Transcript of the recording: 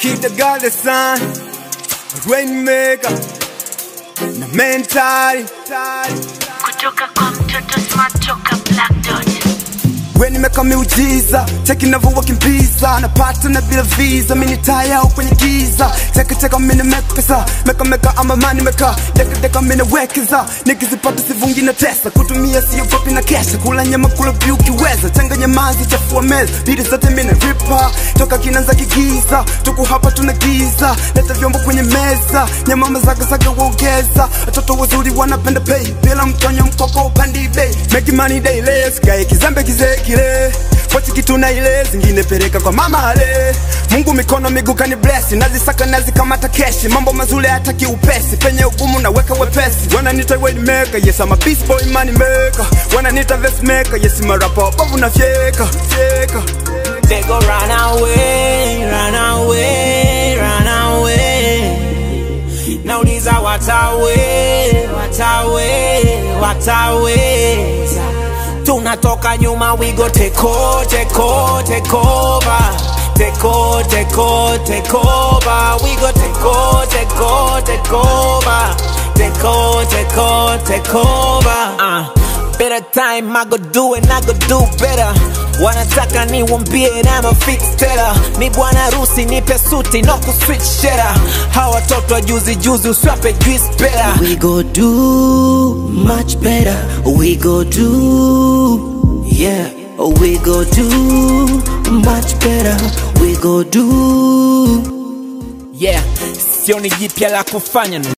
Kid the God the Sun, Rainmaker na mentali kutoka kwa mtoto smart toka Black Dot. we nimeka miujiza cheki navyowakimbiza napata na bila visa mini taya au kwenye giza chekecheka mini mekesa mekameka ama mani meka dekadeka mini wekeza nikizipata sivungi na tesa kutumia sio fupi na kesha kula nyama kula vyu ukiweza changanya mazi chafua meza bidi zote mini ripa toka kinanza kigiza tuku hapa tuna giza leta vyombo kwenye meza nyama mazagazaga waongeza watoto wazuri wanapenda pay bila mtonyo mkoko upandi bei make money daily sikae kizembe kizee kile pochi kitu na ile zingine peleka kwa mama ale Mungu mikono miguu kani bless nazisaka nazikamata keshi mambo mazuri hata kiupesi penye ugumu naweka wepesi wananita weight maker yes I'm a beast boy money maker wananita vest maker yes I'm a rapper babu na fyeka fyeka They go run away, run away, run away. Nauliza watawe, watawe, wataweza. Tunatoka nyuma, we go take over, take over, take over. Take over, take over, take over. We go take over, take over, take over. Take over, take over, take over. Uh. Better time, I go do it, I go do better. Wanataka niwambie na ma fix teller. Ni bwana rusi nipe suti no ku switch shera. Hawa watoto wa juzi juzi uswape juice better. We go do much better. We go do, yeah. We go do much better. We go do. Yeah, sioni jipya la kufanya